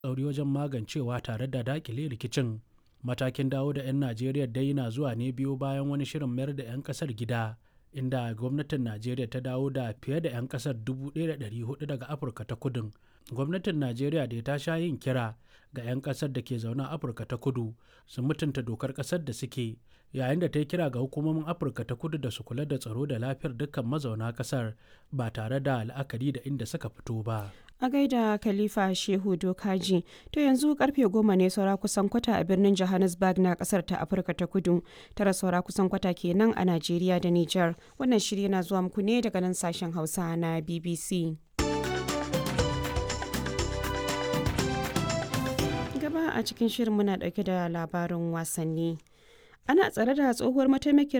tsauri wajen magancewa tare da dakile rikicin matakin dawo da 'yan najeriya dai na zuwa ne biyu bayan wani shirin mayar da 'yan kasar gida inda gwamnatin najeriya ta dawo da fiye da 'yan kasar 1,400 daga afirka ta kudin gwamnatin najeriya da ta sha yin kira ga 'yan kasar da ke zaune a afirka ta kudu su mutunta dokar kasar da suke yayin da ta yi kira ga hukumomin afirka ta kudu da su kula da tsaro da lafiyar dukkan mazauna kasar ba tare da la'akari da inda suka fito ba a gaida khalifa shehu dokaji to yanzu karfe goma ne saura kusan kwata a birnin johannesburg na kasar ta afirka ta kudu tara saura kusan kwata kenan a najeriya da niger wannan shirya na zuwa muku ne daga nan sashen hausa na bbc gaba a cikin shirin muna dauke da labarin wasanni ana tsare da tsohuwar mataimakiyar